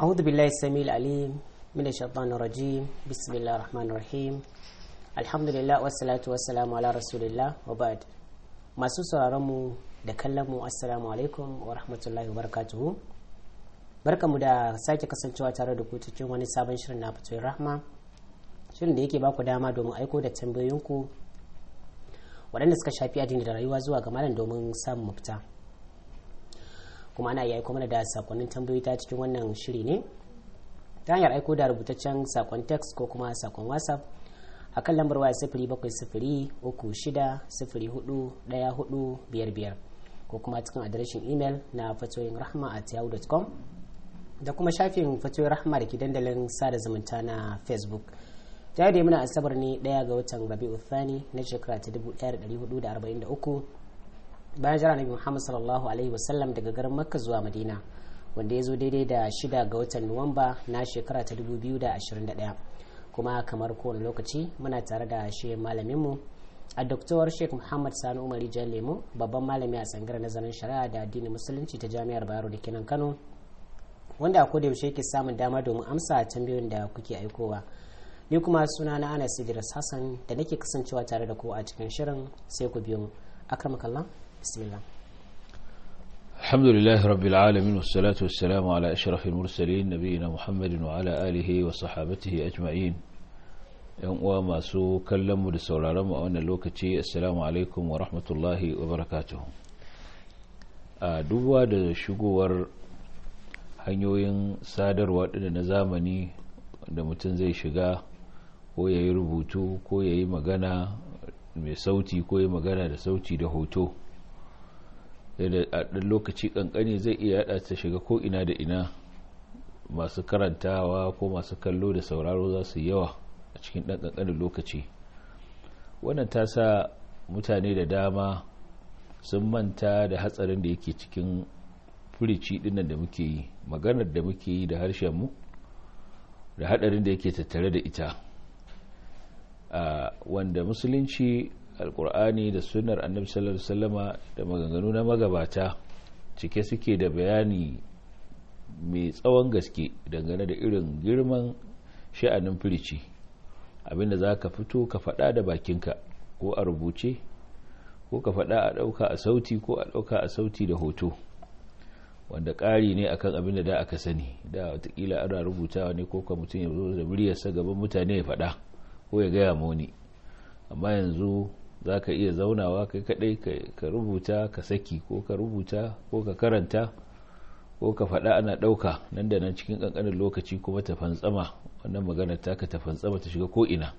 أعوذ بالله السميع العليم من الشيطان الرجيم بسم الله الرحمن الرحيم الحمد لله والصلاة والسلام على رسول الله وبعد masu sauraronmu da kallonmu assalamu alaikum wa rahmatullahi wa barakatuhu barkamu da sake kasancewa tare da ku cikin wani sabon shirin na fitoyin rahma shirin da yake baku dama domin aiko da tambayoyinku waɗanda suka shafi addini da rayuwa zuwa ga malam domin samun mafita kuma ana iya aiko mana da sakonnin tambayoyi ta cikin wannan shiri ne ta hanyar aiko da rubutaccen sakon text ko kuma sakon whatsapp a kan lambar waya sifiri bakwai sifiri uku shida sifiri hudu daya hudu biyar biyar ko kuma cikin adireshin imel na fatoyin rahma at yahoo.com da kuma shafin fatoyin rahma da ke dandalin sada zumunta na facebook ta da muna asabar ne daya ga watan rabi'u thani na shekara ta 1443 bayan jira nabi muhammad sallallahu alaihi wasallam daga garin makka zuwa madina wanda ya zo daidai da shida ga watan nuwamba na shekara ta 2021 kuma kamar kowane lokaci muna tare da shi malaminmu a doktor sheikh muhammad sani umar jan lemo babban malami a tsangar nazarin shari'a da addinin musulunci ta jami'ar bayero da kinan kano wanda a koda yaushe yake samun dama domin amsa tambayoyin da kuke aikowa ni kuma suna na anas idris hassan da nake kasancewa tare da ku a cikin shirin sai ku biyo mu akramakallah bismillah الحمد لله رب العالمين والصلاة والسلام على أشرف المرسلين نبينا محمد وعلى آله وصحابته أجمعين yan uwa masu kallon mu da sauraron mu a wannan lokaci assalamu alaikum wa rahmatullahi wa barakatuhu a duba da shigowar hanyoyin sadarwa da na zamani da mutum zai shiga ko ya yi rubutu ko ya yi magana mai sauti ko ya magana da sauti da hoto da a ɗan lokaci ƙanƙani zai iya yada ta shiga ko ina da ina masu karantawa ko masu kallo da sauraro za su yawa a cikin ɗan ƙanƙanin lokaci wannan ta sa mutane da dama sun manta da hatsarin da yake cikin furici ɗinnan da muke yi maganar da muke yi da harshenmu da haɗarin da yake tattare da ita wanda musulunci alkur'ani da sunnar annabi sallallahu alaihi wasallama da maganganu na magabata cike suke da bayani mai tsawon gaske dangane da irin girman sha'anin firici abinda za ka fito ka faɗa da bakinka ko a rubuce ko ka faɗa a ɗauka a sauti ko a ɗauka a sauti da hoto wanda ƙari ne akan abin da da aka sani da watakila ana rubutawa ne ko ka mutum ya zo da muryarsa gaban mutane ya faɗa ko ya gaya moni amma yanzu za ka iya zaunawa kai kadai ka rubuta ka saki ko ka rubuta ko ka karanta ko ka faɗa ana ɗauka nan da nan cikin ƙanƙanin lokaci kuma ta fantsama wannan maganar taka ta fantsama ta shiga ko'ina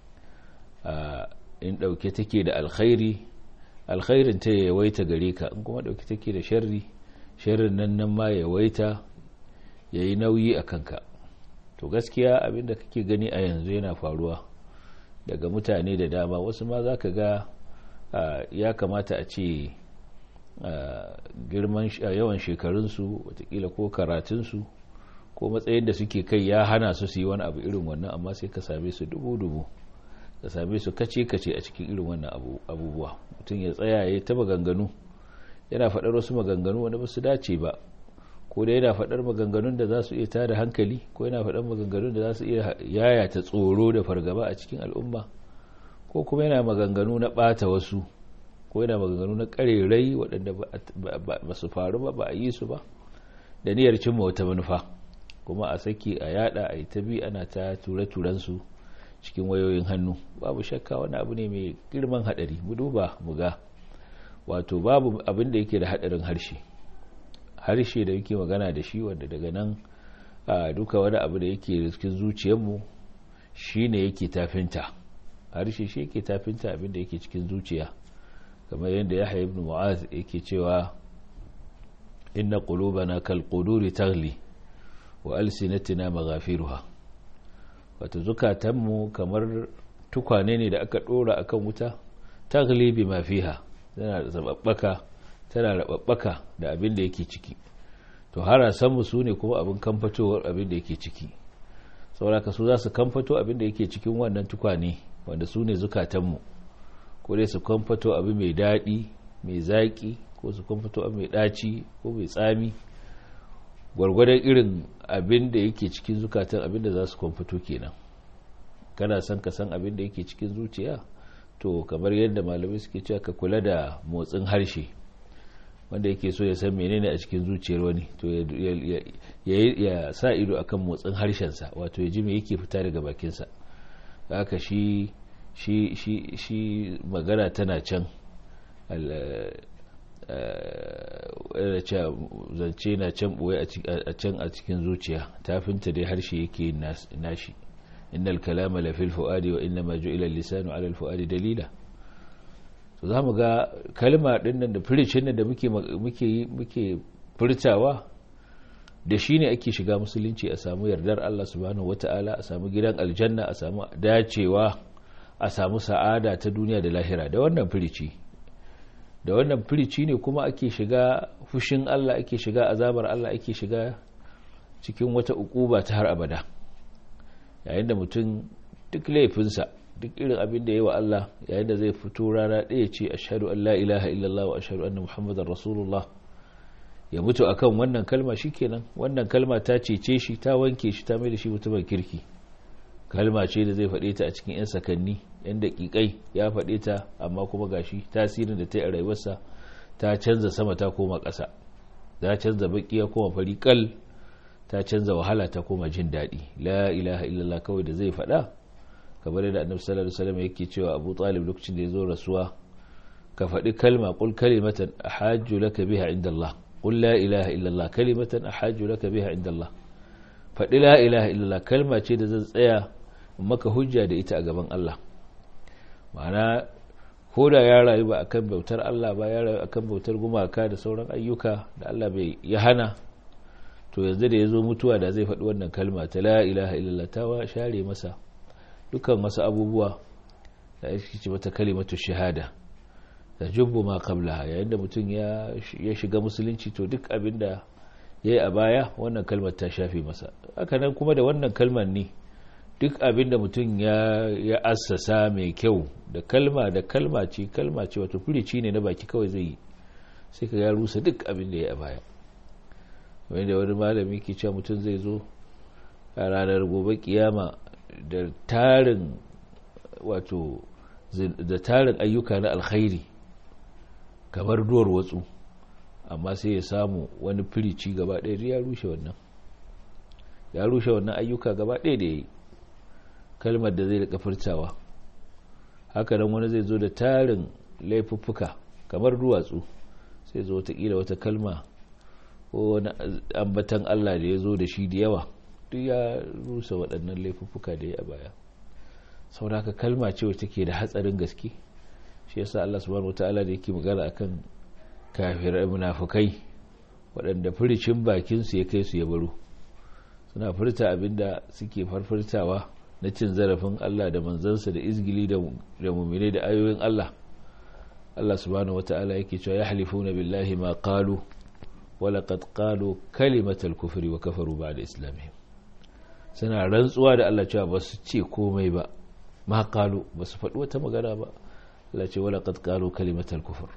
in ɗauke take da alkhairi alkhairin ta yawaita gare ka in kuma ɗauke take da sharri sharrin nan nan ma yawaita ya yi nauyi a kanka to gaskiya abinda kake gani a yanzu yana faruwa daga mutane da dama wasu ma za ka ga ya kamata a ce girman yawan shekarunsu watakila ko karatunsu ko matsayin da suke kai ya hana su su yi wani abu irin wannan amma sai ka same su dubu-dubu ka same su kace-kace a cikin irin wannan abubuwa mutum ya tsaya ya ta maganganu yana faɗar wasu maganganu wanda ba su dace ba ko da yana faɗar maganganun da za su iya tada hankali ko yana faɗar maganganun da za su iya yayata tsoro da fargaba a cikin al'umma ko kuma yana maganganu na ɓata wasu ko yana maganganu na ƙarerai waɗanda ba su faru ba ba a yi su ba da niyyar cimma wata manufa kuma a saki a yada a yi ta bi ana ta ture-turen su cikin wayoyin hannu babu shakka wani abu ne mai girman haɗari mu duba mu ga wato babu abin da yake da haɗarin harshe harshe da yake magana da shi wanda daga nan duka wani abu da yake cikin zuciyarmu shi ne yake tafinta harshe shi yake tafinta abin da yake cikin zuciya kamar yadda ya ibn mu'az yake cewa inna qulubana kal quduri taghli wa alsinatina maghafiruha wato zukatanmu kamar tukwane ne da aka dora akan wuta taghli bima fiha tana da zababbaka tana rababbaka da abin da yake ciki to harasanmu su ne kuma abin kamfatowar abin da yake ciki sauraka su za su kamfato abin da yake cikin wannan tukwane wanda su ne zukatanmu ko dai su kamfato abu mai daɗi mai zaƙi ko su kamfato abu mai ɗaci ko mai tsami gwargwadon irin abin da yake cikin zukatan abin da za su kwamfito kenan kana son ka san abin da yake cikin zuciya to kamar yadda malamai suke cewa ka kula da motsin harshe wanda yake so ya san menene a cikin zuciyar wani to ya sa ido akan motsin harshensa wato ya ji me yake fita daga bakinsa haka shi shi shi shi magana tana can zance na can boye a can a cikin zuciya tafinta dai harshe yake nashi innal kalama la fil fuadi wa inna ma ju'ila lisanu ala al fuadi dalila to zamu ga kalma din nan da firicin nan da muke muke muke furtawa da shi ne ake shiga musulunci a samu yardar Allah subhanahu wata'ala a samu gidan aljanna a samu dacewa a samu sa'ada ta duniya da lahira da wannan firici da wannan firici ne kuma ake shiga fushin Allah ake shiga azabar Allah ake shiga cikin wata ukuba ta har abada yayin da mutum duk laifinsa duk irin abin da ya yi wa Allah yayin da zai fito rana ɗaya ce ashhadu an la ilaha illallah wa ashhadu anna muhammadar rasulullah ya mutu akan wannan kalma shikenan wannan kalma ta cece shi ta wanke shi ta mai da shi mutumin kirki kalma ce da zai faɗe ta a cikin 'yan sakanni 'yan daƙiƙai ya faɗe ta amma kuma gashi tasirin da ta yi a rayuwarsa ta canza sama ta koma ƙasa ta canza baƙi ya koma fari kal ta canza wahala ta koma jin daɗi la ilaha illallah kawai da zai faɗa kamar yadda annabi sallallahu alaihi wasallam yake cewa abu talib lokacin da ya zo rasuwa ka faɗi kalma qul kalimatan ahajju laka biha inda Allah qul la ilaha illallah kalimatan ahajju laka biha inda Allah faɗi la ilaha illallah kalma ce da zan tsaya maka hujja da ita a gaban Allah ma'ana ko da ya rayu ba akan bautar Allah ba ya rayu akan bautar gumaka da sauran ayyuka da Allah bai ya hana to yanzu da ya zo mutuwa da zai faɗi wannan kalma ta la ilaha illallah ta share masa dukkan wasu abubuwa da ake ce mata kalimatu shahada da jubbu ma qablaha yayin da mutum ya shiga musulunci to duk abin da ya yi a baya wannan kalmar ta shafe masa haka nan kuma da wannan kalmar ne duk abin da mutum ya assasa mai kyau da kalma da kalma ce kalma ce wato furici ne na baki kawai zai yi sai ka ya rusa duk abin da ya yi a baya wanda wani malami ke cewa mutum zai zo a ranar gobe kiyama da tarin wato da tarin ayyuka na alkhairi kamar duwar watsu amma sai ya samu wani firici gaba ɗaya ya rushe wannan ya rushe wannan ayyuka gaba ɗaya da ya yi kalmar da zai rika furtawa haka nan wani zai zo da tarin laifuffuka kamar duwatsu sai zo watakila wata kalma ko wani ambatan Allah da ya zo da shi da yawa duk ya rusa waɗannan laifuffuka da ya a baya saboda haka kalma ce wacce take da hatsarin gaske shi yasa Allah subhanahu wataala da yake magana akan kafirai munafukai waɗanda furicin bakin su ya kai su ya baro suna furta abinda suke farfurtawa na cin zarafin Allah da manzansa da izgili da mu'mine da ayoyin Allah Allah subhanahu wataala yake cewa yahlifuna billahi ma qalu wa laqad qalu kalimatal kufri wa kafaru ba'da islamihim suna rantsuwa da Allah cewa ba su ce komai ba ma qalu ba su faɗi wata magana ba Allah ce wala qad qalu kalimatal kufr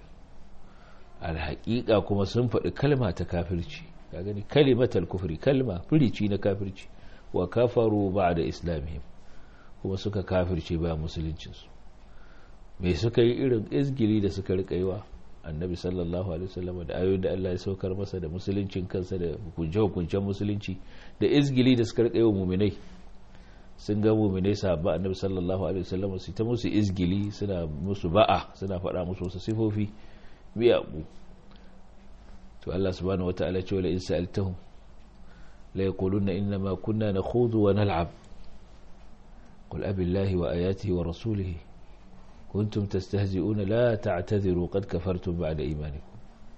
alhaqiqa kuma sun faɗi kalma ta kafirci ka gani kalimatal kufri kalma furici na kafirci wa kafaru ba'da islamihim kuma suka kafirce ba musuluncin su me suka yi irin izgili da suka rika yiwa annabi sallallahu alaihi wasallam da ayoyin da Allah ya saukar masa da musuluncin kansa da hukunce hukuncen musulunci da izgili da suka rika yiwa mu'minai sun ga muminai sahabba annabi sallallahu alaihi wasallam su ta musu izgili suna musu ba'a suna faɗa musu wasu sifofi miyagu to Allah subhanahu wataala ce wala in sa'altahum la yaquluna inna ma kunna nakhudhu wa nal'ab qul abillahi wa ayatihi wa rasulihi kuntum tastahzi'una la ta'tadhiru qad kafartum ba'da imanikum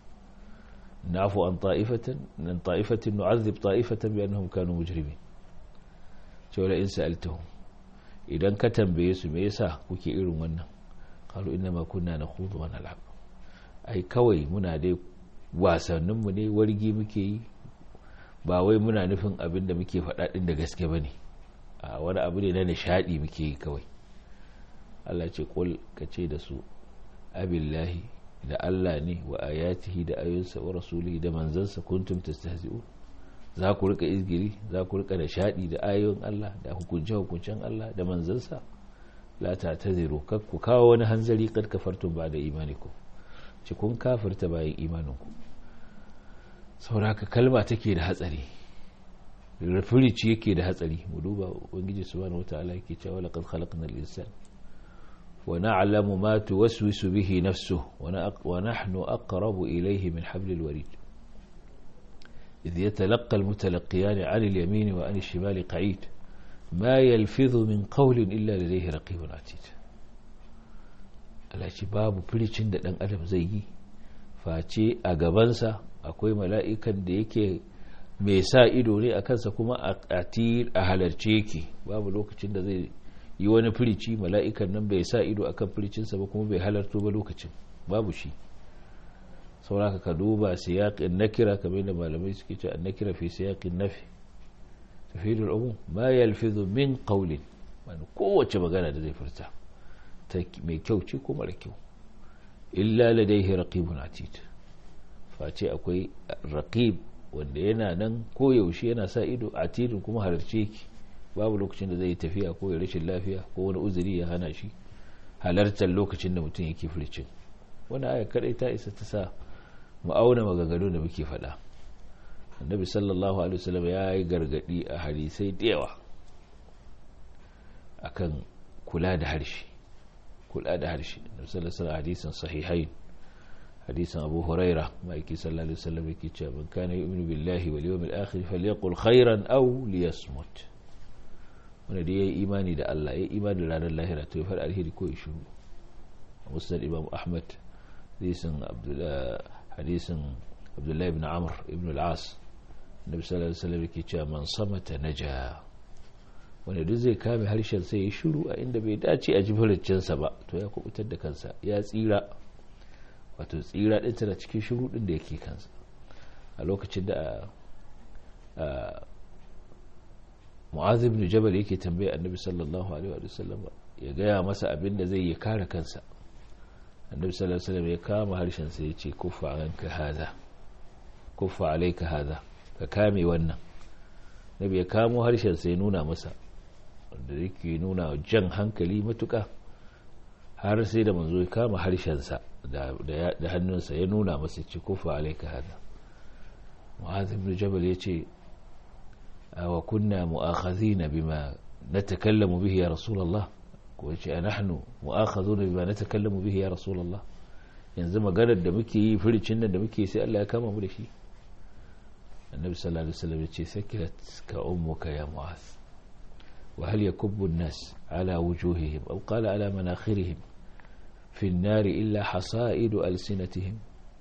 na'fu an ta'ifatan an ta'ifatin nu'adhib ta'ifatan bi annahum kanu mujrimin cewa in sa'altahum idan ka tambaye su me yasa kuke irin wannan qalu inna ma kunna nakhudu wa nal'ab ai kawai muna dai wasannin mu ne wargi muke yi ba wai muna nufin abin da muke faɗa din da gaske bane a wani abu ne na nishadi muke yi kawai Allah ce kul ka ce da su abillahi da Allah ne wa ayatihi da ayoyinsa wa rasulihi da manzansa kuntum tastahzi'un za ku rika izgiri za ku rika nishadi da ayoyin Allah da hukunce hukuncen Allah da manzansa la ta taziru kak ku kawo wani hanzari kad kafartum ba da imaniku ci kun kafirta bayan imaninku sauraka kalma take da hatsari rafirici yake da hatsari mu duba ubangiji subhanahu wataala yake cewa laqad khalaqnal insana wa na'lamu ma tuwaswisu bihi nafsuhu wa nahnu aqrabu ilayhi min hablil warid إذ يتلقى المتلقيان عن اليمين وعن الشمال قعيد ما يلفظ من قول إلا لديه رقيب عتيد alaci babu firicin da ɗan adam zai yi face a gabansa akwai mala'ikan da yake mai sa ido ne a kansa kuma a halarce yake babu lokacin da zai yi wani firici mala'ikan nan bai sa ido akan firicinsa ba kuma bai halarto ba lokacin babu shi sauraka ka duba siyaƙin nakira kamar da malamai suke ce an nakira fi siyaƙin nafi tafidul umum ma yalfizu min qawlin wani kowace magana da zai furta ta mai kyau ce ko mara kyau illa ladaihi raqibun atid face akwai raqib wanda yana nan ko yaushe yana sa ido atidin kuma halarce yake babu lokacin da zai yi tafiya ko ya rashin lafiya ko wani uzuri ya hana shi halartar lokacin da mutum yake furcin wani aya kadai ta isa ta sa mu auna maganganu da muke faɗa annabi sallallahu alaihi wasallam ya yi gargadi a hadisai da yawa akan kula da harshe kula da harshe annabi sallallahu alaihi hadisin sahihain hadisin abu huraira ma'aiki sallallahu alaihi wasallam yake cewa man kana yu'minu billahi wal yawmil akhir falyaqul khairan aw liyasmut wanda da yayi imani da Allah yayi imani da ranar lahira to ya faɗa alheri ko ya shiru musnad imam ahmad hadisin hadisin abdullahi ibn amr ibn al-as nabi sallallahu alaihi wasallam yake cewa man samata naja wanda duk zai kame harshen sai ya shiru a inda bai dace a jifarcinsa ba to ya kubutar da kansa ya tsira wato tsira din tana cikin shiru din da yake kansa a lokacin da mu'az ibn jabal yake tambaye annabi sallallahu alaihi wasallam ya gaya masa abin da zai yi kare kansa annabi sallallahu alaihi wasallam ya kama harshen sa ya ce kuffa anka hada kuffa alayka hada ka kame wannan nabi ya kamo harshen sa ya nuna masa wanda yake nuna jan hankali matuka har sai da manzo ya kama harshen sa da da hannunsa ya nuna masa ce kuffa alayka hada mu'adh ibn jabal ya ce wa kunna mu'akhadhina bima natakallamu bihi ya rasulullah ko ce a nahnu mu'akhadhu bima natakallamu bihi ya rasulullah yanzu maganar da muke yi furicin nan da muke sai Allah ya kama mu da shi annabi sallallahu alaihi wasallam yace sakilat ka ummuka ya mu'az wa hal yakubbu an-nas ala wujuhihim aw qala ala manakhirihim fi an-nar illa hasaidu alsinatihim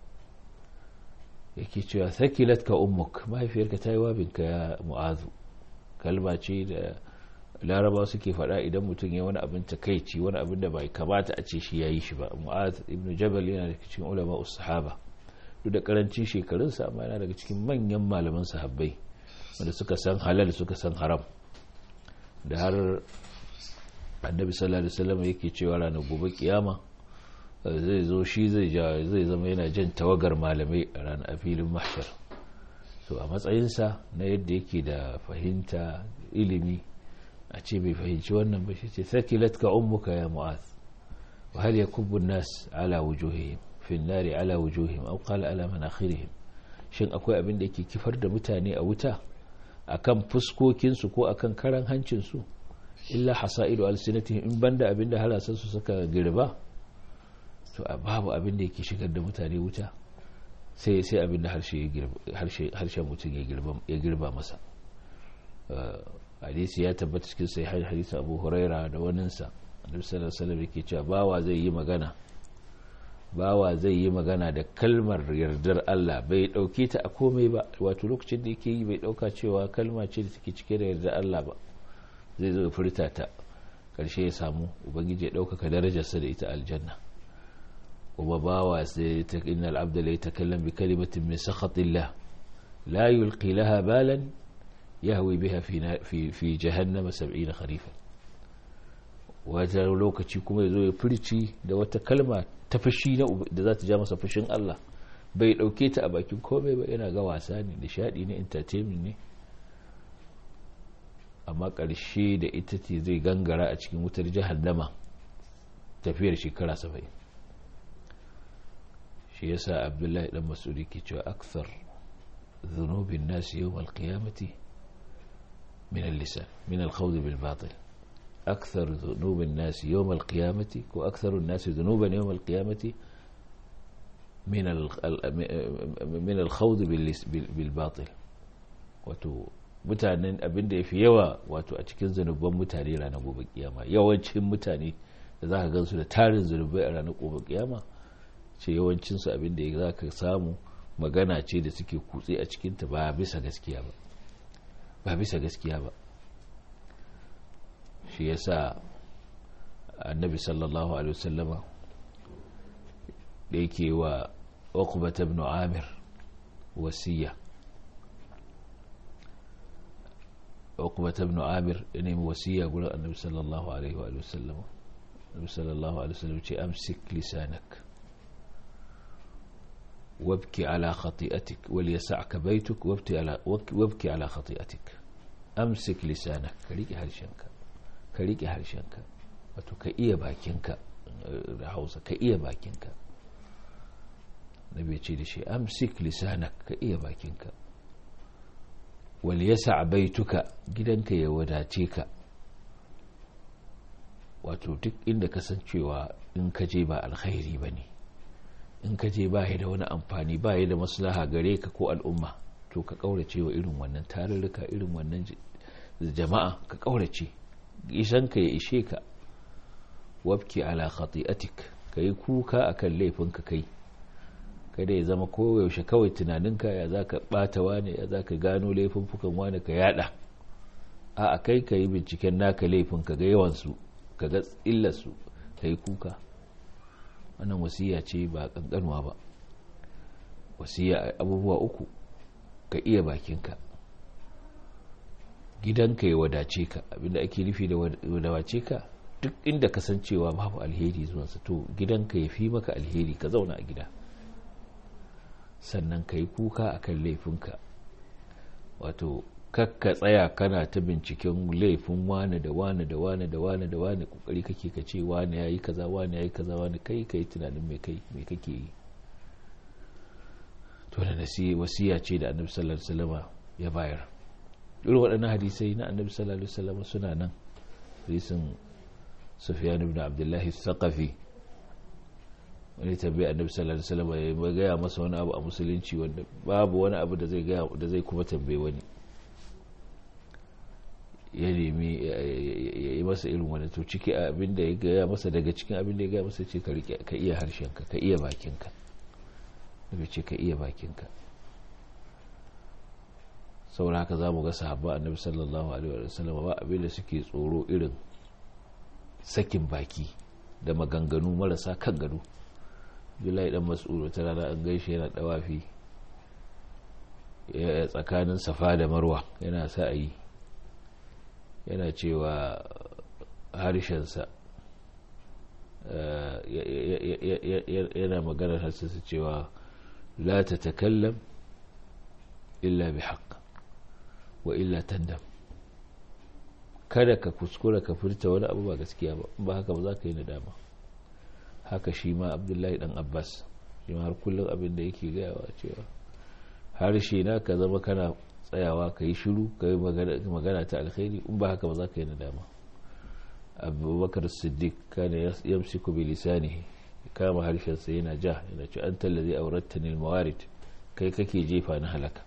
yake cewa sakilat ka ummuk mahaifiyarka ta yi wabinka ya mu'azu kalma ce da laraba suke faɗa idan mutum ya wani abin takaici wani abin da bai kamata a ce shi ya yi shi ba mu'az ibn jabal yana daga cikin ulama sahaba duk da karancin shekarunsa amma yana daga cikin manyan malaman sahabbai wanda suka san halal suka san haram da har annabi sallallahu alaihi wasallam yake cewa ranar gobe kiyama zai zo shi zai zai zama yana jan tawagar malamai a ranar filin mahshar to a matsayinsa na yadda yake da fahimta ilimi a ce bai fahimci wannan ba shi ce sakilat ka ummuka ya mu'az wa hal yakubbu nas ala wujuhihim fi nari ala wujuhihim aw qala ala manakhirihim shin akwai abin da yake kifar da mutane a wuta akan fuskokin su ko akan karan hancin su illa hasaidu alsinatihim in banda abin da halasan su suka girba to babu abin da yake shigar da mutane wuta sai sai abin da harshen mutum ya girba masa hadisi ya tabbata cikin sai hadisi abu huraira da waninsa annabi sallallahu alaihi wasallam yake cewa bawa zai yi magana bawa zai yi magana da kalmar yardar Allah bai dauke ta a komai ba wato lokacin da yake yi bai dauka cewa kalma ce da take cike da yardar Allah ba zai zo furta ta karshe ya samu ubangiji ya dauka darajarsa da ita aljanna kuma bawa sai ta innal abda la yatakallam bi kalimatin min sakhatillah la yulqi laha balan yahwi biha fi fi jahannam 70 kharifan wata lokaci kuma yazo ya furci da wata kalma ta fushi da za ta ja masa fushin Allah bai ɗauke ta a bakin komai ba yana ga wasa ne nishadi ne entertainment ne amma ƙarshe da ita ce zai gangara a cikin wutar jahannama tafiyar shekara saba'in shi yasa abdullahi dan masudi ke cewa akthar zunubin nasi yawm alqiyamati min al-lisan min al-khawd bil batil akthar zunubin nasi yawm alqiyamati ko akthar an-nas dhunuban yawm alqiyamati min min al-khawd bil batil wato mutanen abinda yafi yawa wato a cikin zanuban mutane ranar gobe kiyama yawancin mutane da za ka gansu da tarin zunubai a ranar gobe kiyama ce yawancinsu abin da za ka samu magana ce da suke kutse a cikinta ba bisa gaskiya ba ba bisa gaskiya ba shi ya sa annabi sallallahu alaihi wasallama da yake wa uqbata ibn amir wasiya uqbata ibn amir ya nemi wasiya gurin annabi sallallahu alaihi wasallama annabi sallallahu alaihi wasallam ce amsik lisanak وابكي على خطيئتك وليسعك بيتك وابكي على وابكي على خطيئتك امسك لسانك كريكي هرشنك كريكي هرشنك wato ka iya bakinka da hausa ka iya bakinka nabi ce da shi amsik lisanak ka iya bakinka wal yasa baituka gidanka ya wadace ka wato duk inda kasancewa in ka je ba alkhairi ba ne in ka je ba da wani amfani ba da maslaha gare ka ko al'umma to ka kaurace wa irin wannan tarurruka irin wannan jama'a ka kaurace isan ka ya ishe ka wabki ala khati'atik ka yi kuka akan laifinka kai kada ya zama koyaushe kawai tunaninka ya za ka bata wane ya za ka gano laifuffukan wane ka yada a kai ka yi binciken naka laifin ka ga yawansu ka ga illarsu ka yi kuka wannan wasiya ce ba kankanuwa ba wasiya abubuwa uku ka iya bakinka gidanka ya wadace ka abinda ake nufi da wadace ka duk inda kasancewa babu alheri zuwansa to gidanka ya fi maka alheri ka zauna a gida sannan ka yi kuka akan laifinka wato kakka tsaya kana ta binciken laifin wane da wane da wane da wane da wane kokari kake ka ce wane yayi kaza wane yayi kaza wane kai kai tunanin me kai me kake yi to da nasi wasiya ce da annabi sallallahu alaihi wasallam ya bayar irin waɗannan hadisai na annabi sallallahu alaihi wasallam suna nan hadisin sufyan ibn abdullah al-thaqafi wani tabbai annabi sallallahu alaihi wasallam ya gaya masa wani abu a musulunci wanda babu wani abu da zai gaya da zai kuma tambaye wani ya nemi ya yi masa irin wani to ciki abin da ya gaya masa daga cikin abin da ya gaya masa ce ka iya harshenka ka iya bakinka daga ce ka iya bakinka saboda haka za mu ga sahabba annabi sallallahu alaihi wa sallam ba abin da suke tsoro irin sakin baki da maganganu marasa kan gado Abdullahi dan Mas'ud wata rana an gaishe yana dawafi tsakanin Safa da Marwa yana sa'ayi yana cewa harshensa yana magana harshensa cewa la ta takallam illa bi haqq wa illa tandam kada ka kuskura ka furta wani abu ba gaskiya ba ba haka ba za ka yi nadama haka shi ma abdullahi dan abbas shi ma har kullum abin da yake gayawa cewa harshe na ka zama kana tsayawa ka yi shiru ka yi magana ta alkhairi in ba haka ba za ka yi nadama abubakar siddiq kana yamsiku bi lisanihi kama harshensa yana ja yana ce an tallazi aurattani mawarid kai kake jefa na halaka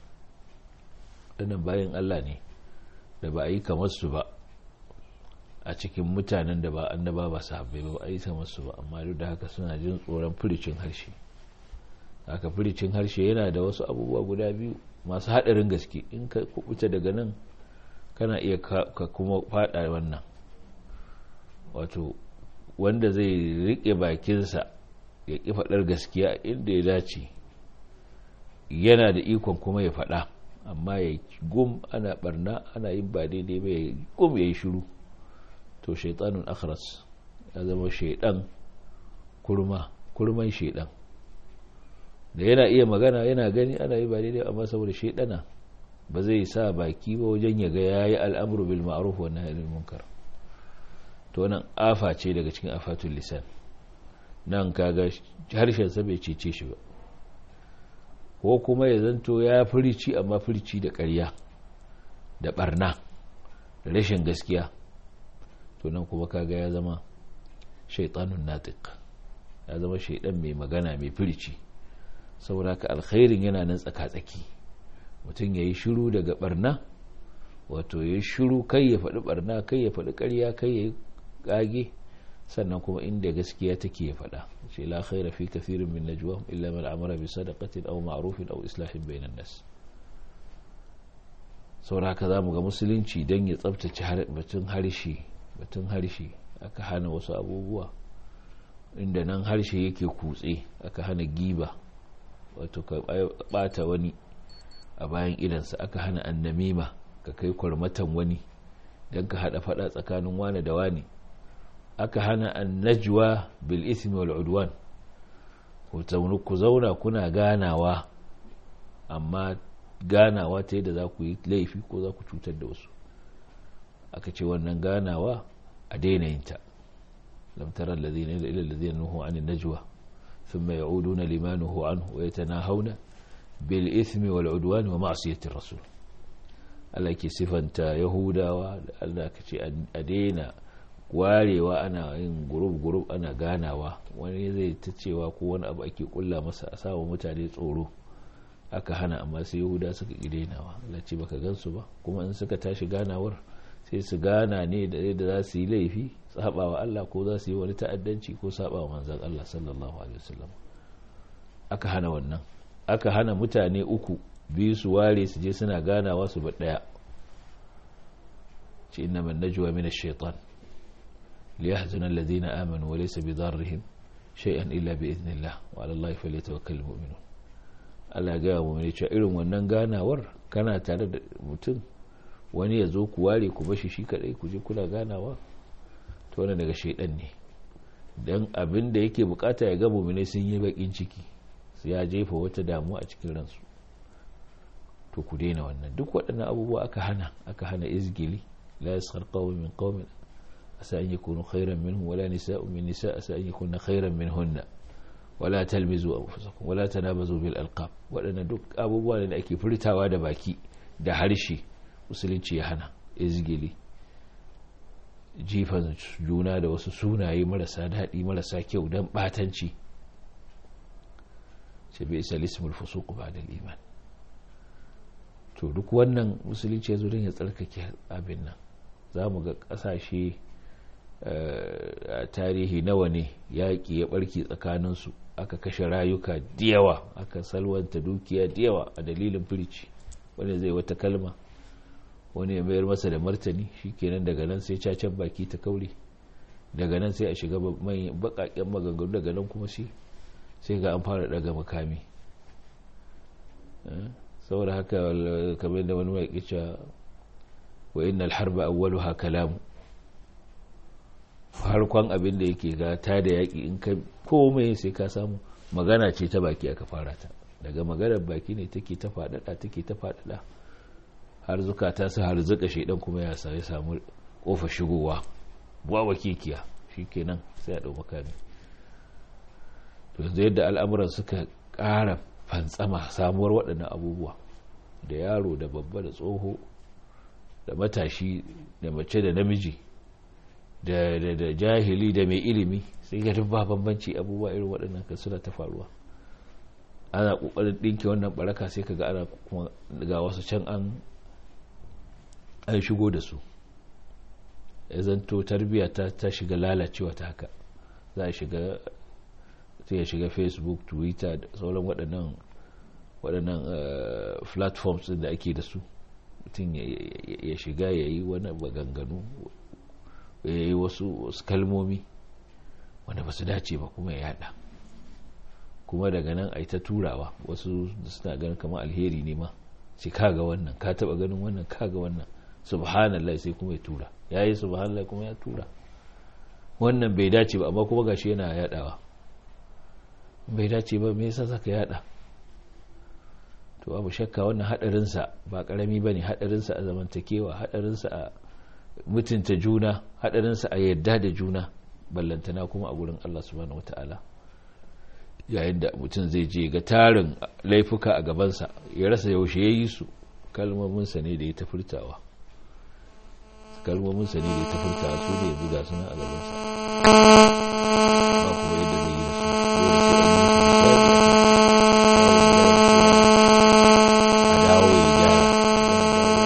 ɗanan bayan Allah ne da ba a yi kamar su ba a cikin mutanen da ba annaba ba sahabbai ba a yi kamar su ba amma duk da haka suna jin tsoron firicin harshe haka firicin harshe yana da wasu abubuwa guda biyu masu haɗarin gaske in ka kubuta daga nan kana iya ka kuma faɗa wannan wato wanda zai riƙe bakinsa ya ƙi faɗar gaskiya inda ya dace yana da ikon kuma ya faɗa amma ya gum ana barna ana yin ba daidai ba ya gum ya yi shiru to shaitanun akhras ya zama shaidan kurma kurman shaidan da yana iya magana yana gani ana yi ba daidai amma saboda shaidana ba zai sa baki ba wajen ya ga yayi al'amru bil ma'ruf wa nahy anil munkar to nan afa ce daga cikin afatul lisan nan kaga harshen sa bai cece shi ba ko kuma ya zanto ya furici amma furici da ƙarya da barna da rashin gaskiya to nan kuma kaga ya zama shaitanun natiq ya zama shaidan mai magana mai firici saboda ka alkhairin yana nan tsaka-tsaki mutum ya yi shiru daga barna wato ya yi shiru kai ya faɗi barna kai ya faɗi ƙarya kai ya yi ƙage sannan kuma inda gaskiya take ya faɗa ce la khaira fi kathirin min najwa illa man amara bi sadaqatin aw ma'rufin aw islahin bainan nas saboda haka zamu ga musulunci dan ya tsaftace batun harshe batun harshe aka hana wasu abubuwa inda nan harshe yake kutse aka hana giba wato ka bata wani a bayan idansa aka hana annamima ka kai kwarmatan wani don ka hada fada tsakanin wani da wani aka hana annajwa bil ismi wal udwan ku zauna kuna ganawa amma ganawa ta yadda za ku yi laifi ko za ku cutar da wasu aka ce wannan ganawa a daina yinta lam tara alladhina ila alladhina nuhu an najwa thumma ya'uduna lima nuhu anhu wa yatanahawna bil ithmi wal udwan wa ma'siyati rasul Allah ke sifanta yahudawa da Allah ka ce a daina warewa ana yin gurub gurub ana ganawa wani zai ta cewa ko wani abu ake kulla masa a sawa mutane tsoro aka hana amma sai yahuda suka ƙi dainawa Allah ce baka gansu ba kuma in suka tashi ganawar sai su gana ne da yadda za su yi laifi sabawa Allah ko za su yi wani ta'addanci ko sabawa manzan Allah sallallahu alaihi wasallam aka hana wannan aka hana mutane uku biyu su ware su je suna ganawa su ba daya ce inna man najwa min ash-shaytan liyahzuna alladhina amanu wa laysa bidarrihim shay'an illa bi idhnillah wa 'ala allahi falyatawakkalul mu'minun Allah ya ga mu ne cewa irin wannan ganawar kana tare da mutum wani ya zo ku ware ku bashi shi kadai ku je kuna ganawa to wannan daga shaidan ne dan abin da yake bukata ya ga mu'mini sun yi bakin ciki su ya jefa wata damuwa a cikin ransu to ku daina wannan duk waɗannan abubuwa aka hana aka hana izgili la yaskhar qawmin min qawmin asa an yakunu khayran minhum wala nisa'un min nisa' asa an yakunna khayran minhunna wala talmizu anfusakum wala tanabazu bil alqab waɗannan duk abubuwa ne da ake furtawa da baki da harshe musulunci ya hana izgili jifan juna da wasu sunaye marasa daɗi marasa kyau don ɓatanci ce bai isa lismul fusuku ba da liman to duk wannan musulunci ya zo don ya tsarkake abin nan za mu ga ƙasashe a tarihi nawa ne yaƙi ya ɓarke tsakaninsu aka kashe rayuka diyawa aka salwanta dukiya diyawa a dalilin firici wanda zai wata kalma wani ya mayar masa da martani shikenan daga nan sai cacen baki ta kaure daga nan sai a shiga bakaken maganganu daga nan kuma shi sai ga an fara daga makami saboda haka kamar da wani waƙi cewa wa innal harba awwaluha kalamu farkon abin da yake ga ta da yaƙi in ka komai sai ka samu magana ce ta baki aka fara ta daga maganar baki ne take ta faɗaɗa take ta faɗaɗa har zukata su har zuka shaidan kuma ya sai samu kofa shigowa wawa kekiya shikenan sai a dau makami to yanzu yadda al'amuran suka ƙara fantsama samuwar waɗannan abubuwa da yaro da babba da tsoho da matashi da mace da namiji da da jahili da mai ilimi sai ga ba bambanci abubuwa irin waɗannan kan suna ta faruwa ana ƙoƙarin ɗinke wannan baraka sai ka ga ana kuma ga wasu can an an shigo da su ya zanto tarbiyya ta shiga lalacewa ta haka za a shiga sai ya shiga facebook twitter da sauran waɗannan waɗannan platforms da ake da su mutum ya shiga ya yi wani maganganu ya yi wasu kalmomi wanda ba su dace ba kuma ya yada kuma daga nan a yi ta turawa wasu suna ganin kamar alheri ne ma sai kaga wannan ka taba ganin wannan kaga wannan subhanallah sai kuma ya tura ya yi subhanallah kuma ya tura wannan bai dace ba amma kuma gashi yana yadawa bai dace ba me yasa zaka yada to babu shakka wannan hadarinsa ba karami ba ne hadarinsa a zamantakewa hadarinsa a mutunta juna hadarinsa a yadda da juna ballantana kuma a gurin Allah subhanahu wata'ala yayin da mutum zai je ga tarin laifuka a gabansa ya rasa yaushe ya yi su kalmominsa ne da ya ta furtawa kalmominsa ne da ya ta furtawa su ne yanzu ga suna a gabansa ba kuma yadda zai yi da su dole sai a dawo ya gyara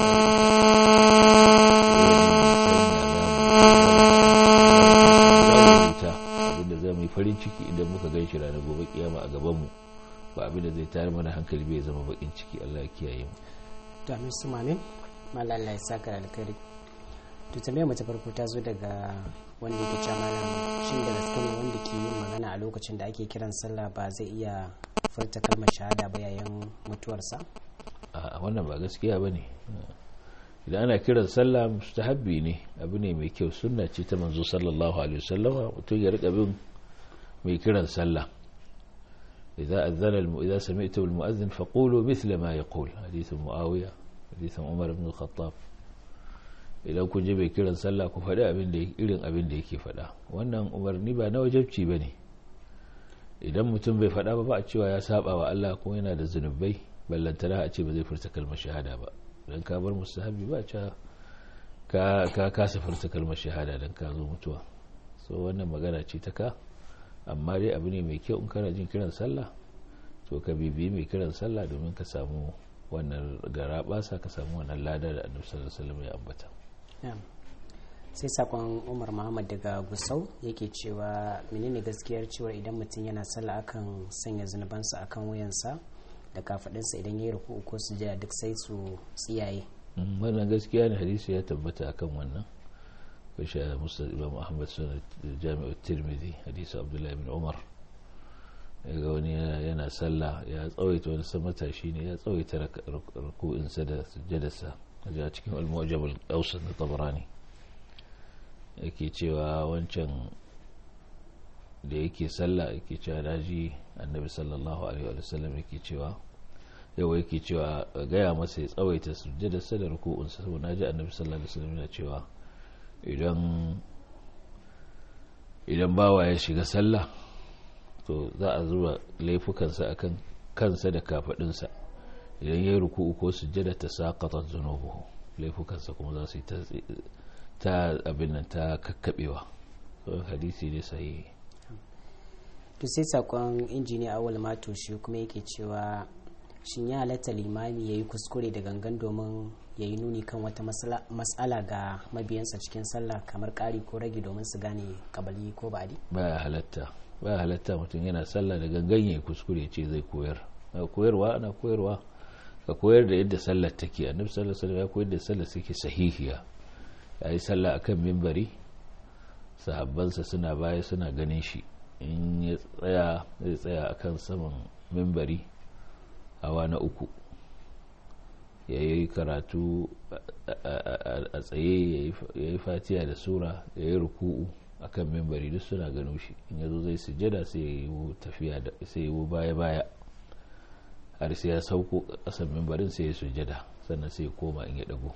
abinda zai mai farin ciki idan muka gan shi ranar gobe kiyama a gabanmu ba abinda zai tayar mana hankali bai zama bakin ciki Allah ya kiyaye mu to amin su mamin mallan Allah ya saka da alkhairi to tambayar mu ta farko ta zo daga wanda yake cewa malam shin da gaske ne wanda ke yin magana a lokacin da ake kiran sallah ba zai iya furta kalmar shahada ba yayin mutuwarsa a wannan ba gaskiya bane idan ana kiran sallah mustahabbi ne abu ne mai kyau sunna ce ta manzo sallallahu alaihi wasallam mutum ya rika bin mai kiran sallah idza azana idza sami'tu al-mu'adhdhin faqulu mithla ma yaqul hadith muawiya hadith umar ibn al-khattab idan kun ji mai kiran sallah ku faɗi abin da irin abin da yake faɗa wannan umarni ba na wajabci bane idan mutum bai faɗa ba ba a cewa ya saba wa Allah ko yana da zunubai ballantana a ce ba zai furta kalmar shahada ba don ka bar musahabi ba ca ka kasa furta kalmar shahada don ka zo mutuwa so wannan magana ce ta ka amma dai abu ne mai kyau in kana jin kiran sallah to ka bibiyi mai kiran sallah domin ka samu wannan gara basa ka samu wannan lada da annabi sallallahu alaihi wasallam ya ambata sai sakon umar muhammad daga gusau yake cewa menene gaskiyar cewa idan mutum yana sallah akan sanya zunubansa akan wuyansa da kafadinsa idan ya yi ruku ko sujada duk sai su tsiyaye wannan gaskiya ne hadisi ya tabbata akan wannan kashi a musa imam ahmad suna jami'ar tirmidhi hadisi abdullahi bin umar ga wani yana sallah ya tsawaita wani samata shi ne ya tsawaita ruku'insa da sujjadarsa a cikin al-mu'jam al-awsat na tabarani yake cewa wancan da yake sallah yake cewa daji annabi sallallahu alaihi wa sallam yake cewa yawa yake cewa gaya masa ya tsawaita sujjadarsa da ruku'unsa saboda naji annabi sallallahu alaihi wa sallam yana cewa idan idan bawa ya shiga sallah to za a zuba laifukansa akan kansa da kafadinsa idan ya yi ruku'u ko sujjada ta saqata zunubuhu laifukansa kuma za su yi ta abin nan ta kakkabewa hadisi ne sahihi to sai sakon injiniya awal mato shi kuma yake cewa shin ya halatta limami ya yi kuskure da gangan domin ya yi nuni kan wata matsala ga mabiyansa cikin sallah kamar ƙari ko rage domin su gane kabali ko ba'adi baya halatta baya halatta mutum yana sallah da gangan ya kuskure ce zai koyar koyarwa ana koyarwa ka koyar da yadda sallar take annabi sallallahu alaihi wasallam ya koyar da sallar take sahihiya yayi sallah akan mimbari sahabbansa suna baya suna ganin shi in ya tsaya zai tsaya akan saman mimbari hawa na uku ya yi karatu a tsaye ya yi fatiya da sura ya yi ruku'u a kan mimbari duk suna gano shi in yazo zai sujada sai ya yi tafiya da sai ya yi baya-baya har sai ya sauko kasan mimbarin sai ya sujada sannan sai ya koma in ya dago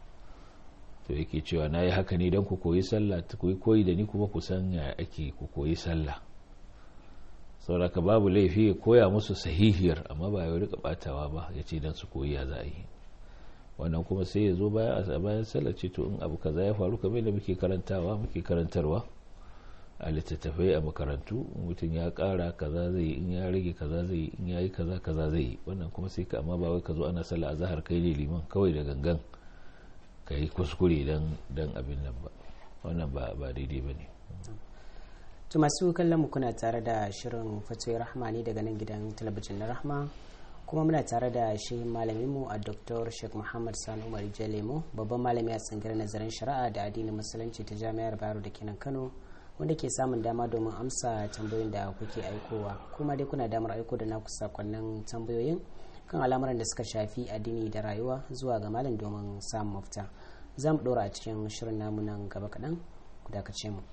to yake cewa na yi haka ne don ku koyi sallah ku yi koyi da ni kuma ku san ya ake ku koyi sallah sauraka babu laifi ya koya musu sahihiyar amma ba ya rika batawa ba ya ce don su koyi ya za a yi wannan kuma sai ya zo bayan a bayan sallar ce to in abu kaza ya faru kamar da muke karantawa muke karantarwa a littattafai a makarantu mutum ya kara kaza zai in ya rage kaza zai in ya yi kaza kaza zai yi wannan kuma sai ka amma ba wai ka zo ana sallah a zahar kai ne liman kawai da gangan ka yi kuskure dan abin nan ba wannan ba daidai ba ne to masu kallon mu kuna tare da shirin fatoyi rahma ne daga nan gidan talabijin na rahma kuma muna tare da shi malaminmu a dr sheikh muhammad sani umar jalemo babban malami a tsangirar nazarin shari'a da addinin musulunci ta jami'ar bayero da kenan kano wanda ke samun dama domin amsa tambayoyin da kuke aikowa kuma dai kuna damar aiko da naku sakonnin tambayoyin kan al'amuran da suka shafi addini da rayuwa zuwa ga malam domin samun mafita za mu ɗora a cikin shirin namu nan gaba kaɗan ku dakace mu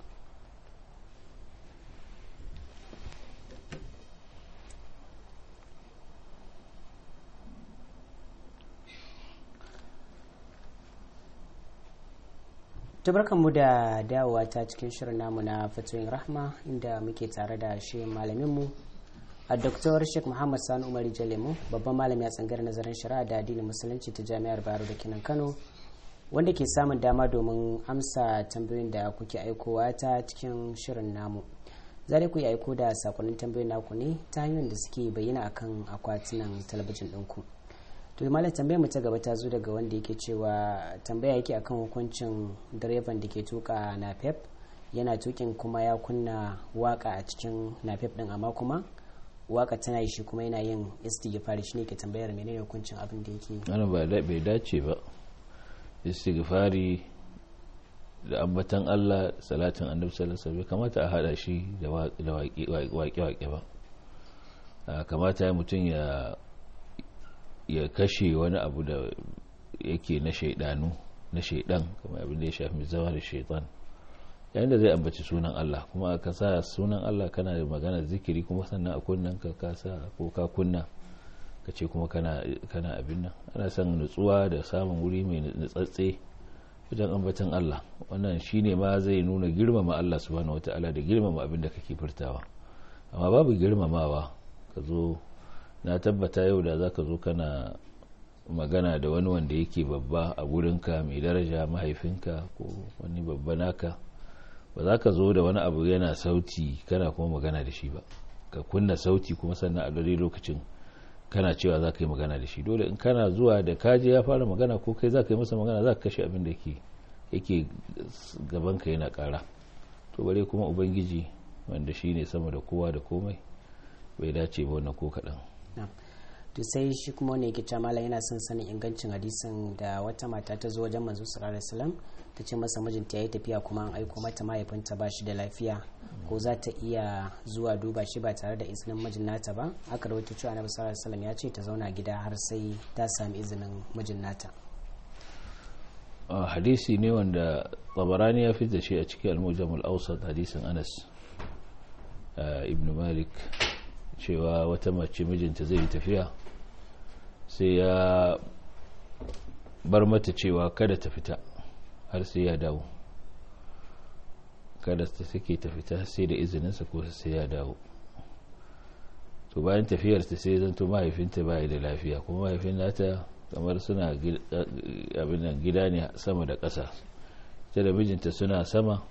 mu da dawowa ta cikin shirin namu na fatoyin rahma inda muke tare da shi malaminmu a Dr. Sheikh Muhammad Sani Umar Jalemu babban malami a tsangar nazarin shari'a da addinin musulunci ta Jami'ar Bayero da Kinan Kano wanda ke samun dama domin amsa tambayoyin da kuke aikowa ta cikin shirin namu. Za ku yi aiko da sakonnin tambayoyin naku ne ta hanyoyin da suke bayyana akan akwatunan talabijin ɗinku. To malam tambayar mu ta gaba ta zo daga wanda yake cewa tambaya yake akan hukuncin direban da ke tuka napep yana tukin kuma ya kunna waka a cikin napep din amma kuma waka tana yi shi kuma yana yin istighfari shine ke tambayar menene hukuncin abin da yake ana ba bai dace ba istighfari da ambatan Allah salatin annabi sallallahu alaihi wasallam kamata a hada shi da waƙe-waƙe ba kamata ya mutum ya ya kashe wani abu da yake na shaidanu na shaidan kamar abin da ya shafi zama da shaitan yayin da zai ambaci sunan Allah kuma ka sa sunan Allah kana da magana zikiri kuma sannan a kunnan ka ka sa ko ka kunna ka ce kuma kana kana abin nan ana son nutsuwa da samun wuri mai nutsatse wajen ambatan Allah wannan shine ma zai nuna girmama Allah subhanahu wataala da girmama abin da kake furtawa amma babu girmamawa ka zo na tabbata yau da zaka zo kana magana da wani wanda yake babba a gurinka mai daraja mahaifinka ko wani babba naka ba za ka zo da wani abu yana sauti kana kuma magana da shi ba ka kunna sauti kuma sannan a dare lokacin kana cewa za ka yi magana da shi dole in kana zuwa da kaje ya fara magana ko kai za ka yi masa magana za ka kashe abin da yake gabanka yana kara to bare kuma ubangiji wanda shi ne sama da kowa da komai bai dace ba wannan ko kaɗan to sai shi kuma wani yake malam yana son sanin ingancin hadisin da wata mata ta zo wajen manzo sallallahu alaihi wasallam ta ce masa mijinta yayi tafiya kuma an aiko mata mahaifinta ba shi da lafiya ko za ta iya zuwa duba shi ba tare da izinin mijin nata ba aka rawaito cewa annabi sallallahu alaihi wasallam ya ce ta zauna gida har sai ta sami izinin mijin nata hadisi ne wanda tabarani ya fi da shi a cikin al-mujam al-awsat hadisin Anas ibn Malik cewa wata mace mijinta zai yi tafiya sai ya bar mata cewa kada ta fita har sai ya dawo kada ta take ta fita sai da izininsa ko sai ya dawo to bayan tafiyarta sai zanto mahaifinta baya da lafiya kuma mahaifin nata kamar suna abin gida ne sama da ƙasa ita da mijinta suna sama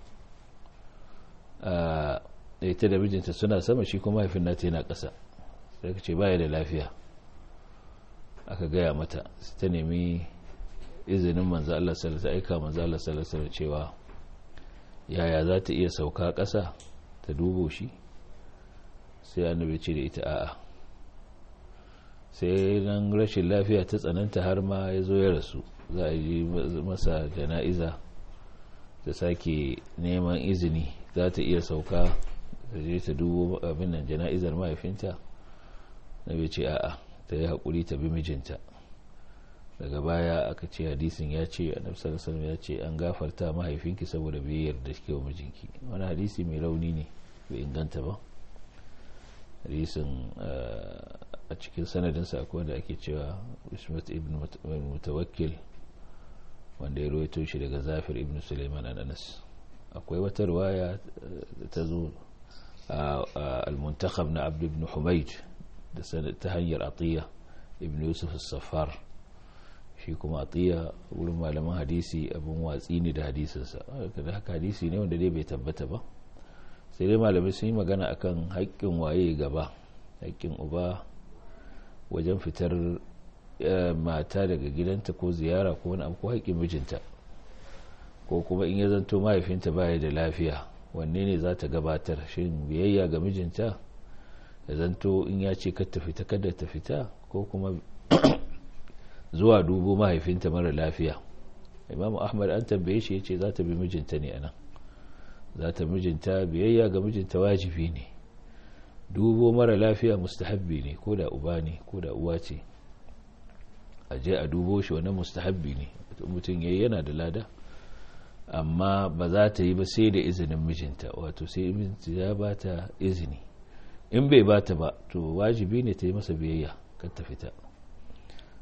ita da mijinta suna sama shi kuma mahaifin nata yana ƙasa sai ka ce baya da lafiya aka gaya mata ta nemi izinin manzo Allah sallallahu alaihi aika manzo Allah sallallahu alaihi cewa yaya za ta iya sauka ƙasa ta dubo shi sai annabi ce da ita a'a sai nan rashin lafiya ta tsananta har ma ya zo ya rasu za a yi masa jana'iza ta sake neman izini za ta iya sauka ta je ta dubo abin nan jana'izar mahaifinta na bai ce a'a ta yi haƙuri ta bi mijinta daga baya aka ce hadisin ya ce annabi sallallahu ya ce an gafarta mahaifinki saboda biyayyar da shi wa mijinki wani hadisi mai rauni ne bai inganta ba hadisin a cikin sanadinsa akwai wanda ake cewa ismat ibn mutawakkil wanda ya rawaito shi daga zafir ibn suleiman an anas akwai wata ruwaya ta zo al-muntakhab na abd ibn humayd ta hanyar atiya ibn yusuf safar shi kuma atiya wurin malaman hadisi abin watsi ne da hadisinsa da haka hadisi ne wanda dai bai tabbata ba sai dai malamai sun yi magana akan haƙƙin waye gaba haƙƙin uba wajen fitar mata daga gidanta ko ziyara ko wani abu ko haƙƙin mijinta ko kuma in ya zanto mahaifinta baya da lafiya wanne ne za ta gabatar shin biyayya ga mijinta ya zanto in ya ce kar ta fita kada ta fita ko kuma zuwa dubo mahaifinta mara lafiya imamu ahmad an tambaye shi ya ce za ta bi mijinta ne anan za ta mijinta biyayya ga mijinta wajibi ne dubo mara lafiya mustahabbi ne ko da uba ne ko da uwa ce a je a dubo shi wani mustahabbi ne mutum ya yana da lada amma ba za ta yi ba sai da izinin mijinta wato sai mijinta ya ba ta izini in bai ba ta ba to wajibi ne ta yi masa biyayya kan ta fita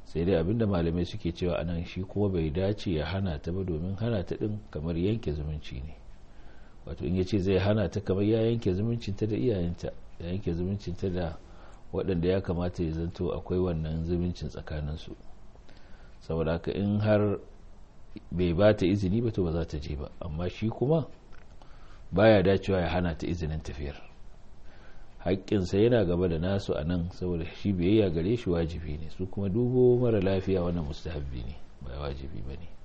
sai dai abinda malamai suke cewa anan shi kuma bai dace ya hana ta ba domin hana ta din kamar yanke zumunci ne wato in yace zai hana ta kamar ya yanke zumuncinta da iyayenta ya yanke zumuncinta da waɗanda ya kamata ya zanto akwai wannan zumuncin tsakaninsu saboda haka in har bai ba ta izini ba to ba za ta je ba amma shi kuma baya dacewa ya hana ta izinin tafiyar haƙƙinsa yana gaba da nasu a nan saboda shi biyayya gare shi wajibi ne su kuma dubo mara lafiya wannan mustahabbi ne ba wajibi ba ne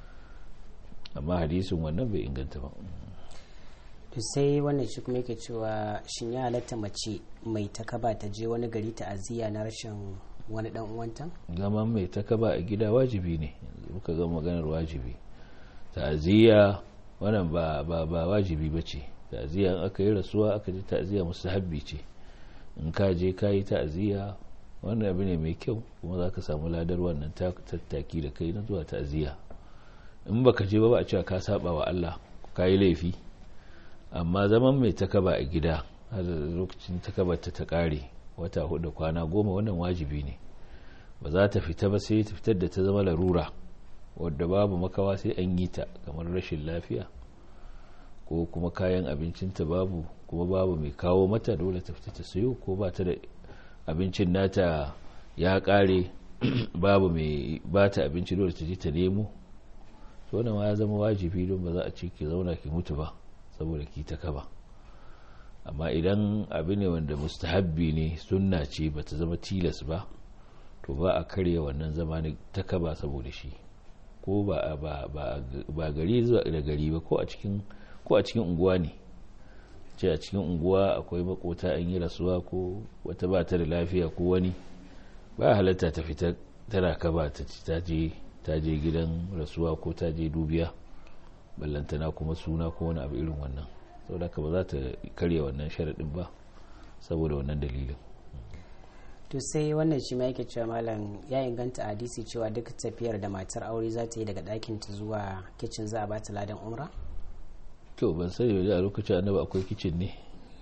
amma hadisin wannan bai inganta ba to sai wannan shi kuma yake cewa shin ya halatta mace mai takaba ta je wani gari ta aziya na rashin wani dan uwanta zaman mai takaba a gida wajibi ne muka ga maganar wajibi ta'aziyya wannan ba ba ba wajibi bace ta'aziyya in aka yi rasuwa aka ji ta'aziyya mustahabbi ce in ka je ka yi ta'aziyya wannan abu ne mai kyau kuma za ka samu ladar wannan tattaki da kai na zuwa ta'aziyya in baka je ba ba a cewa ka saba wa Allah ka yi laifi amma zaman mai takaba a gida har lokacin takabar ta ta kare wata hudu kwana goma wannan wajibi ne ba za ta fita ba sai ta fitar da ta zama larura wadda babu makawa sai an yi ta kamar rashin lafiya ko kuma kayan abincinta babu kuma babu mai kawo mata dole ta fita ta sayo ko ba ta da abincin nata ya kare babu mai ba ta abinci dole ta je ta nemo to wannan ma ya zama wajibi don ba za a ce ki zauna ki mutu ba saboda ki ta kaba amma idan abu ne wanda mustahabbi ne sunna ce ba ta zama tilas ba to ba a karya wannan zama ta kaba saboda shi ko ba ba gari zuwa da gari ba ko a cikin ko a cikin unguwa ne ce a cikin unguwa akwai makota an yi rasuwa ko wata ba ta da lafiya ko wani ba halatta ta fita tana kaba ta ta je ta je gidan rasuwa ko ta je dubiya ballantana kuma suna ko wani abu irin wannan saboda ka ba za ta karya wannan sharaɗin ba saboda wannan dalilin to sai wannan shi ma yake cewa malam ya inganta hadisi cewa duk tafiyar da matar aure za ta yi daga ɗakin ta zuwa kicin za a ba ta ladan umra to ban sani wajen a lokacin annabi akwai kicin ne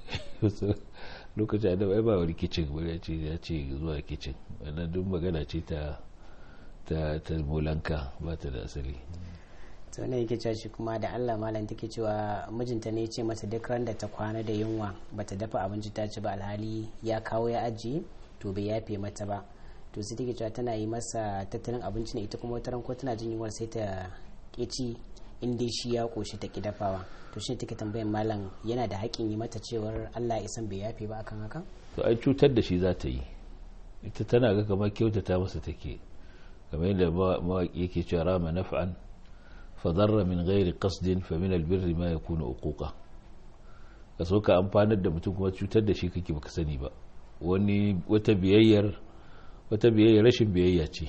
lokacin annabi ai ba wani kicin ba ya ce ya ce zuwa kicin wannan duk magana ce ta ta ta molanka ba ta da asali to ne yake cewa shi kuma da Allah malam take cewa mijinta ne ya ce mata duk ran da ta kwana da yunwa bata dafa abinci ta ci ba alhali ya kawo ya ajiye to bai yafe mata ba to sai take cewa tana yi masa tattalin abinci ne ita kuma wata ran ko tana jin yunwar sai ta ci in dai shi ya koshi ta ki dafawa to shi take tambayan malam yana da haƙƙin yi mata cewar Allah ya san bai yafe ba akan haka to ai cutar da shi za ta yi ita tana ga kamar kyautata masa take kamar yadda mawaƙi yake cewa rama naf'an fadarra min ghairi qasdin fa min albirri ma yakunu uquqa ka so ka amfanar da mutum kuma cutar da shi kake baka sani ba wani wata biyayyar wata biyayyar rashin biyayya ce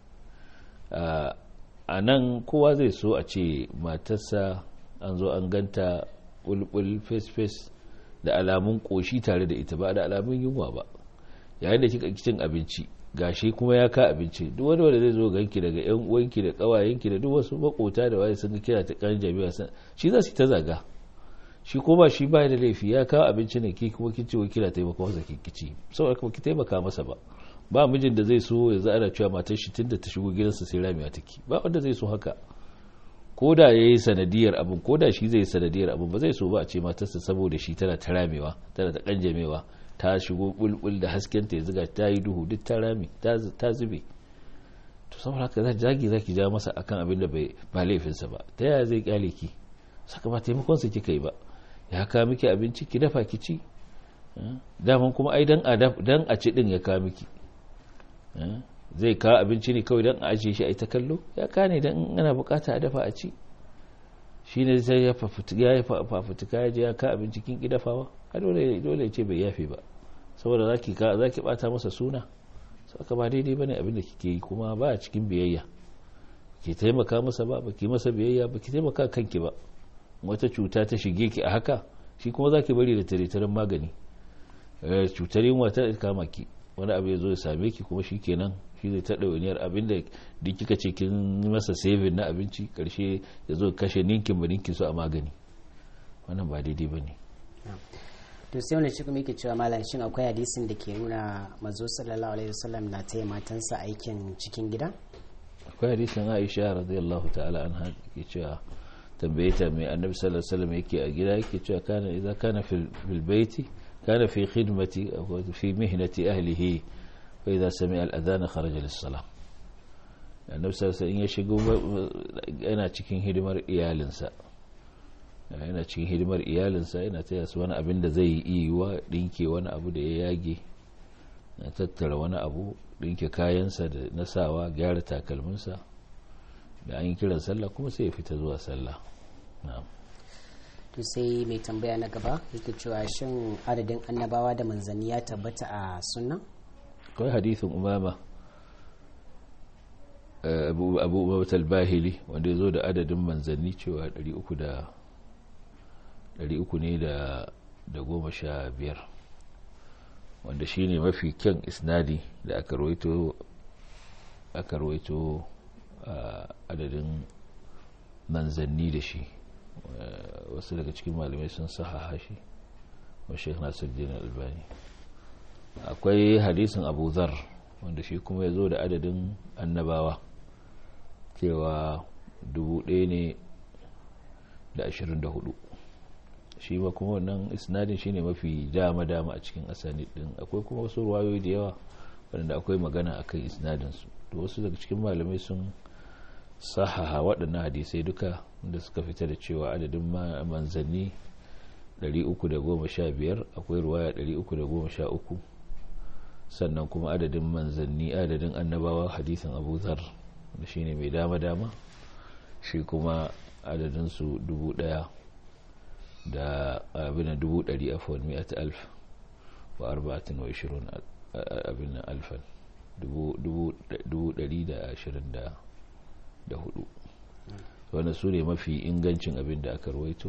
a nan kowa zai so a ce matarsa an zo an ganta bulbul face face da alamun koshi tare da ita ba da alamun yunwa ba yayin da kika cin abinci gashi kuma ya ka abinci duk wani wanda zai zo ganki daga yan uwanki da kawayenki da duk wasu makota da waye sun ga kira ta kan jami'a shi za su ta zaga shi ko ba shi ba da laifi ya kawo abinci ne ki kuma kin ce wa kira taimaka masa ki kici saboda kuma ki taimaka masa ba ba mijin da zai so ya ana cewa matar shi tunda ta shigo gidansa sai ramiya take ba wanda zai so haka ko da ya yi sanadiyar abin ko da shi zai yi sanadiyar abin ba zai so ba a ce matarsa saboda shi tana ta ramewa tana ta kanjamewa ta shigo bulbul da haskenta ya zuga ta yi duhu duk ta rami ta zube to saboda haka za zagi zaki ja masa akan abin da ba laifinsa ba ta yaya zai kyale ki saka ba taimakon sa kika yi ba ya kawo miki abinci ki dafa ki ci daman kuma ai dan a ci din ya kawo miki zai kawo abinci ne kawai don a ajiye shi a ita kallo ya kane don ana bukata a dafa a ci shi ne zai ya fafutuka ya je ya kawo abinci kin ki dafawa a dole ya ce bai yafe ba saboda za ki bata masa suna saka ba daidai bane abin da kike yi kuma ba a cikin biyayya ki taimaka masa ba ba ki masa biyayya ba ki taimaka kanki ba wata cuta ta shige ki a haka shi kuma za ki bari da tare magani cutar yunwa ta kama ki wani abu ya zo ya same ki kuma shi kenan shi zai taɗa waniyar abin da duk kika ce kin masa saving na abinci karshe ya zo kashe ninkin ba ninkin su a magani wannan ba daidai ba ne to to sai wani cikin yake cewa malam shin akwai hadisin da ke nuna mazo sallallahu alaihi wasallam na taya matansa aikin cikin gida akwai hadisin aisha radiyallahu ta'ala anha ke cewa tambaye ta mai annabi sallallahu alaihi wasallam yake a gida yake cewa kana idza kana fil baiti kana fi khidmati aw fi mihnati ahlihi fa idza sami'a al-adhan kharaja lis-salah annabi sallallahu alaihi ya shigo yana cikin hidimar iyalinsa yana cikin hidimar iyalinsa yana taya su wani abin da zai yi wa dinke wani abu da ya yage na tattara wani abu dinke kayansa da nasawa gyara takalminsa da an yi kiran sallah kuma sai ya fita zuwa sallah to sai mai tambaya na gaba yake cewa shin adadin annabawa da manzanni ya tabbata a sunna kawai hadithin umama abu abu bahili wanda ya zo da adadin manzanni cewa 300 ne da goma sha biyar wanda shi ne mafi kyan isnadi da aka rawaito adadin manzanni da shi wasu daga cikin malamai sun sahaha shi wa sheikh nasiruddin albani akwai hadisin abu zar wanda shi kuma ya zo da adadin annabawa cewa dubu ɗaya ne da ashirin da hudu shi ma kuma wannan isnadin shine mafi dama-dama a cikin asani din akwai kuma wasu ruwayoyi da yawa wadanda akwai magana akan isnadinsu to wasu daga cikin malamai sun sahaha waɗannan hadisai duka da suka fita da cewa adadin manzanni 315 akwai ruwaya 313 sannan kuma adadin manzanni adadin annabawa hadisin abu zar da shine mai dama-dama shi kuma adadinsu dubu ɗaya da abin dubu ɗari a fawon miyat alf wa arba'atin wa ishirin abin alfan dubu ɗari da ashirin da hudu wanda su ne mafi ingancin abin da aka rawaito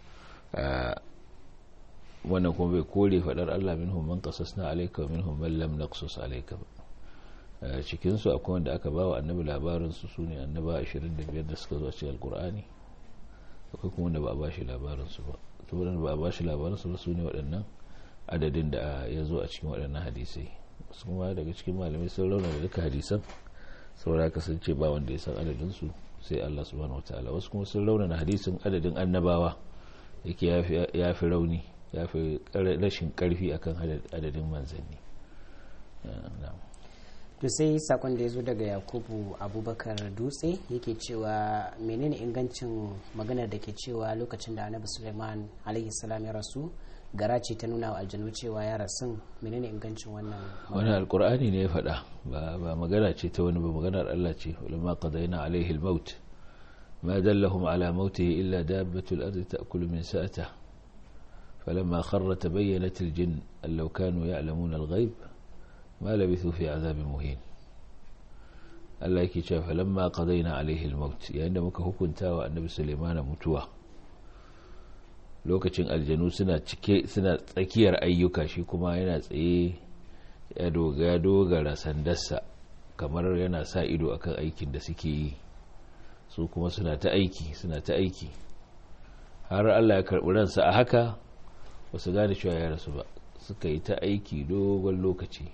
wannan kuma bai kore faɗar allah min man kasas na alaika min man lam naqsus alaika ba cikinsu akwai wanda aka ba wa annabi labarinsu su ne annaba 25 da suka zo a cikin alkur'ani akwai kuma wanda ba a bashi labarinsu ba to wadanda ba a bashi labarinsu ba su ne waɗannan adadin da ya zo a cikin waɗannan hadisai wasu kuma daga cikin malamai sun rauna da duka hadisan saboda kasance ba wanda ya san adadinsu sai Allah subhanahu wataala wasu kuma sun rauna na hadisin adadin annabawa yake ya fi rauni ya fi rashin karfi akan adadin manzanni to sai sakon da ya zo daga yakubu abubakar dutse yake cewa menene ingancin maganar da ke cewa lokacin da annabi suleiman salam ya rasu gara ce ta nuna wa aljanu cewa ya rasu menene ingancin wannan wani alkur'ani ne ya faɗa ba magana ce ta wani ba maganar allah ce ulama qadaina alaihi almaut ma dallahum ala mautihi illa dabbatul ardi ta'kulu min sa'ata فلما خر تبينت الجن أن لو كانوا يعلمون الغيب ما لبثوا في عذاب مهين Allah yake cewa falamma qadaina alaihi al-maut yayin da muka hukunta wa annabi Sulaiman mutuwa lokacin aljanu suna cike suna tsakiyar ayyuka shi kuma yana tsaye ya doga dogara sandarsa kamar yana sa ido akan aikin da suke yi su kuma suna ta aiki suna ta aiki har Allah ya karbi ransa a haka wasu gane cewa ya rasu ba suka yi ta aiki dogon lokaci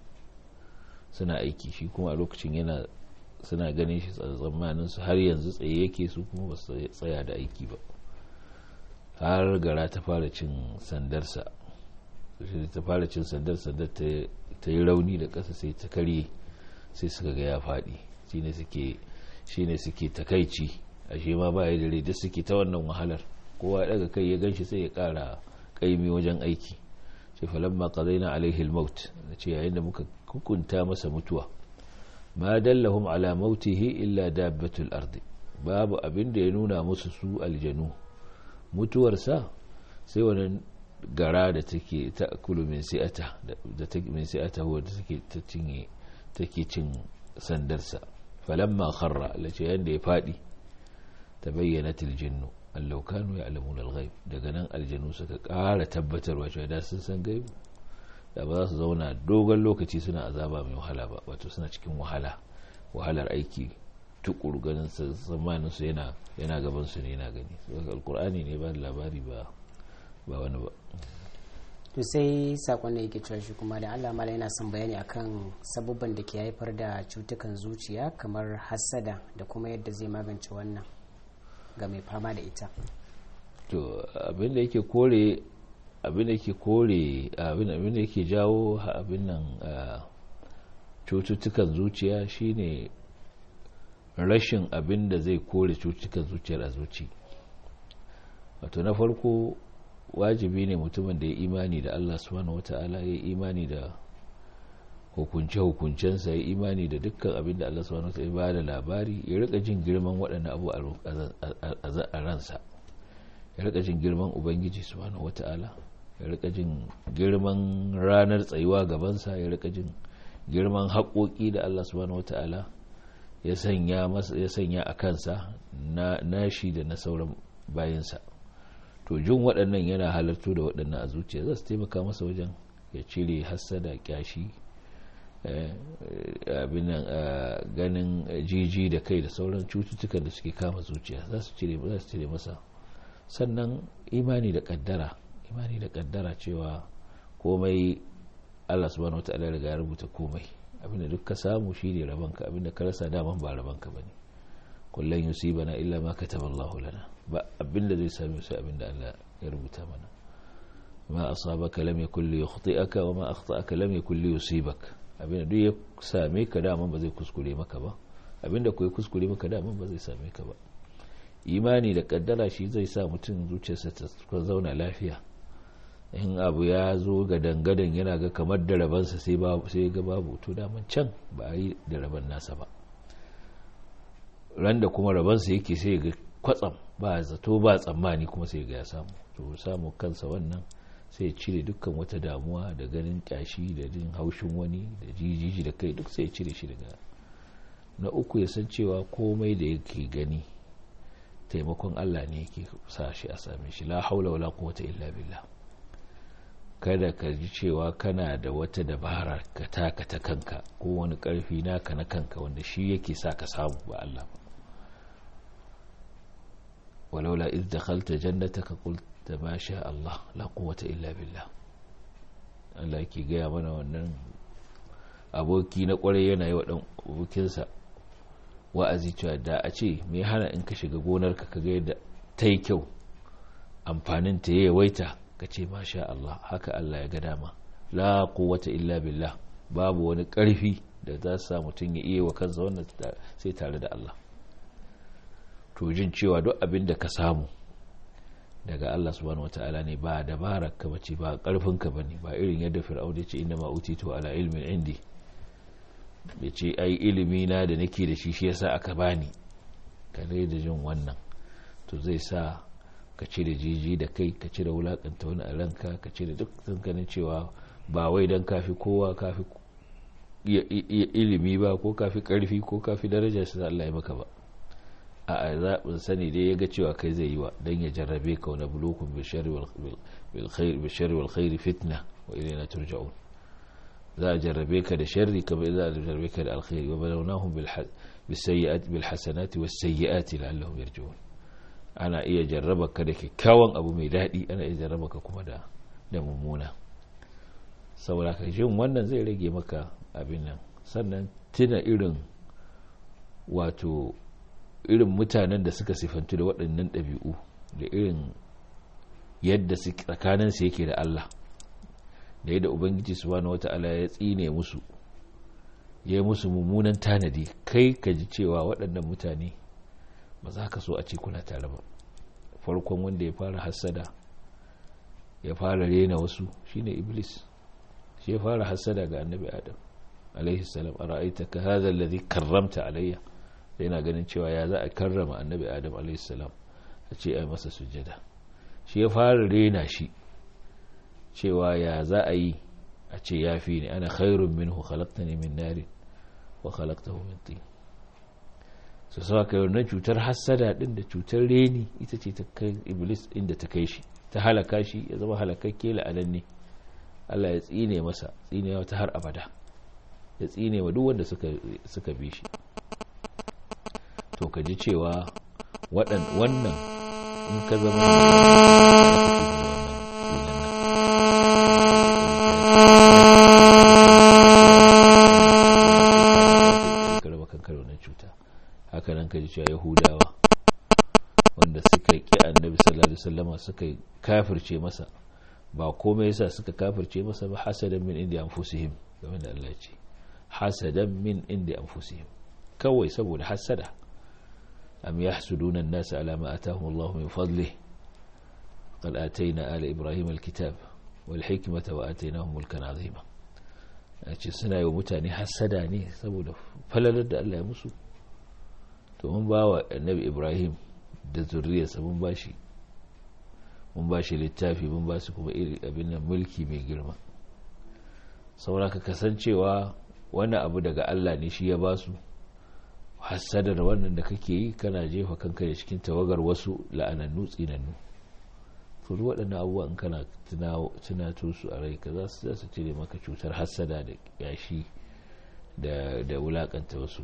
suna aiki shi kuma a lokacin yana suna ganin shi tsammanin su har yanzu tsaye yake su kuma ba su tsaya da aiki ba har gara ta fara cin sandarsa shi ta fara cin sandar sandar ta yi rauni da ƙasa sai ta karye sai suka ga ya faɗi shi ne suke takaici a shi ma ba ya dare duk suke ta wannan wahalar kowa daga kai ya ganshi sai ya ƙara ƙaimi wajen aiki ce falamma qadaina alaihi al-maut ce yayin da muka hukunta masa mutuwa ma dallahum ala mautihi illa dabbatul ardi babu abin da ya nuna musu su aljanu mutuwarsa sai wannan gara da take ta kulu min si'ata da take min si'ata wadda take ta cinye take cin sandarsa falamma kharra lace yanda ya fadi tabayyanat aljinnu allau kanu ya'lamuna alghaib daga nan aljanu suka ƙara tabbatarwa cewa da sun san gaibu da ba za su zauna dogon lokaci suna azaba mai wahala ba wato suna cikin wahala wahalar aiki tukuru ganin tsammanin su yana yana gaban su ne yana gani alkur'ani ne ba labari ba ba wani ba to sai sakon da yake cewa shi kuma da Allah mala yana son bayani akan sabubban da ke haifar da cutukan zuciya kamar hassada da kuma yadda zai magance wannan ga mai fama da ita to abin da yake kore abin da yake kore abin da yake jawo abin nan cututtukan zuciya shine rashin abin da zai kore cututtukan zuciyar a zuci wato na farko wajibi ne mutumin da ya imani da Allah subhanahu wata'ala ya imani da hukunce-hukuncensa ya imani da dukkan abin da Allah subhanahu wata'ala ya ba da labari ya rika jin girman waɗannan abu a ransa ya rika jin girman ubangiji subhanahu wata'ala ya rika jin girman ranar tsayuwa gabansa ya rika jin girman haƙoƙi da Allah subhanahu wata'ala ya sanya a kansa na nashi da na sauran bayansa to jin waɗannan yana halartu da waɗannan a zuciya za su taimaka masa wajen ya cire hassada kyashi abin ganin jiji da kai da sauran cututtukan da suke kama zuciya za su cire masa sannan imani da kaddara imani da kaddara cewa komai Allah subhanahu wataala riga ya rubuta komai abinda duk ka samu shine rabanka abinda ka rasa daman ba rabanka bane kullun yusibana illa ma kataballahu lana ba abinda zai same su abinda Allah ya rubuta mana ma asabaka lam yakul li yukhti'aka wa ma akhta'aka lam yakul li yusibak abinda duk ya same ka daman ba zai kuskure maka ba abinda ko ya kuskure maka daman ba zai same ka ba imani da kaddara shi zai sa mutum zuciyarsa ta zauna lafiya in abu ya zo ga dangadan yana ga kamar da rabansa sai ga babu to daman can ba a yi da raban nasa ba ran da kuma rabansa yake sai ga kwatsam ba zato ba tsammani kuma sai ga ya samu to samu kansa wannan sai cire dukkan wata damuwa da ganin kyashi da jin haushin wani da jijiji da kai duk sai cire shi daga na uku ya san cewa komai da yake gani taimakon Allah ne yake sa shi a same shi la haula wala quwwata illa billah kada ka ji cewa kana da wata dabara ka taka ta kanka ko wani karfi naka na kanka wanda shi yake sa ka samu ba Allah ba walaula iz dakhalta jannataka qulta ma sha Allah la quwwata illa billah Allah yake gaya mana wannan aboki na kwarai yana yi wa dan abokinsa wa'azi cewa da a ce me hana in ka shiga gonarka ka ga yadda ta yi kyau amfanin ta yawaita ka ce masha Allah haka Allah ya ga dama la quwwata illa billah babu wani karfi da za su sa mutum ya iya wa kansa wannan sai tare da Allah to jin cewa duk abin da ka samu daga Allah subhanahu wataala ne ba dabarar ka bace ba karfin ka bane ba irin yadda fir'auna ya ce inna ma utitu ala ilmin indi ya ce ai ilimi na da nake da shi shi yasa aka bani kare da jin wannan to zai sa ka cire jiji da kai ka cire wulakanta wani a ranka ka cire duk ganin cewa ba wai don kafi kowa kafi ilimi ba ko kafi karfi ko kafi daraja su Allah ya maka ba a zaɓin sani dai ya ga cewa kai zai yi wa don ya jarrabe ka wani bulukun bishari wal khairi fitna wa ilaina turja'un za a jarrabe ka da sharri kamar za a jarrabe ka da alkhairi wa balawnahum bil hasanati was sayyiati la'allahum yarji'un ana iya jarraba ka da kyakkyawan abu mai daɗi ana iya jarraba ka kuma da da mummuna saboda ka jin wannan zai rage maka abin nan sannan tuna irin wato irin mutanen da suka sifantu da waɗannan ɗabi'u da irin yadda tsakaninsu yake da Allah da yadda ubangiji subhanahu wata'ala ya tsine musu ya yi musu mummunan tanadi kai ka ji cewa waɗannan mutane ba za ka so a ce kuna tare ba farkon wanda ya fara hassada ya fara rena wasu shine iblis shi ya fara hassada ga annabi adam alaihi salam a ra'aita ka hadha alladhi karramta alayya yana ganin cewa ya za a karrama annabi adam alaihi salam a ce ai masa sujjada shi ya fara rena shi cewa ya za a yi a ce ya fi ne ana khairun minhu khalaqtani min narin wa khalaqtahu min tin su sa ka na cutar hassada din da cutar reni ita ce ta kai iblis inda ta kai shi ta halaka shi ya zama halakakke la'anan ne Allah ya tsine masa tsine wata har abada ya tsine wa duk wanda suka bi shi to ka ji cewa wannan in ka zama ka da wannan cuta haka nan ka ji cewa yahudawa wanda suka ki annabi sallallahu alaihi wasallama suka kafirce masa ba komai yasa suka kafirce masa ba hasadan min indi anfusihim game da Allah ce hasadan min indi anfusihim kawai saboda hasada am yahsuduna an-nas ala ma atahum Allah min fadlih qad atayna ala ibrahim al-kitab wal hikmata wa atainahum mulkan azima ce suna yi wa mutane hasada ne saboda falalar da Allah ya musu to mun ba wa annabi ibrahim da zurriyarsa mun ba shi mun ba shi littafi mun ba su kuma iri abin nan mulki mai girma saboda ka kasancewa wani abu daga Allah ne shi ya ba su hassadar wannan da kake yi kana jefa kanka da cikin tawagar wasu la'anannu tsinannu to duk waɗannan abubuwa in kana tunato su a rai ka za su cire maka cutar hassada da yashi da wulakanta wasu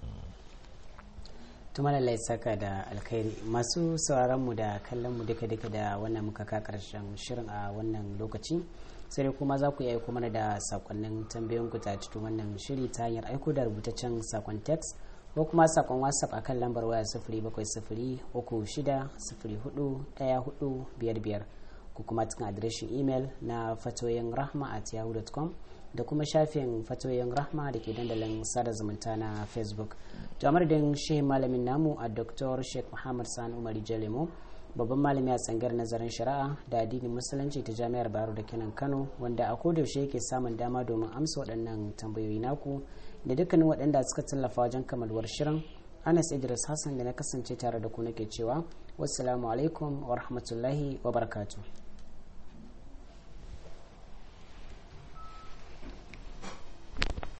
tuma lallai saka da alkhairi masu sauraron mu da kallon mu duka duka da wannan muka ka karshen shirin a wannan lokaci sai dai kuma za ku iya aiko mana da sakonnin tambayoyin ku ta cikin wannan shiri ta hanyar aiko da rubutaccen sakon text ko kuma sakon whatsapp akan lambar waya sifiri bakwai sifiri uku shida sifiri hudu daya hudu biyar biyar ko kuma cikin adireshin imel na fatoyin rahma at yahoo.com da kuma shafin fatoyin rahma da ke dandalin sada zumunta na facebook jamar da shehin malamin namu a dr sheikh muhammad sani umar jalemo babban malami a tsangar nazarin shari'a da addinin musulunci ta jami'ar baro da kenan kano wanda a kodayaushe yake samun dama domin amsa waɗannan tambayoyi naku da dukkanin waɗanda suka tallafa wajen kamalwar shirin anas idris hassan da na kasance tare da ku nake cewa wassalamu alaikum wa rahmatullahi wa barakatuh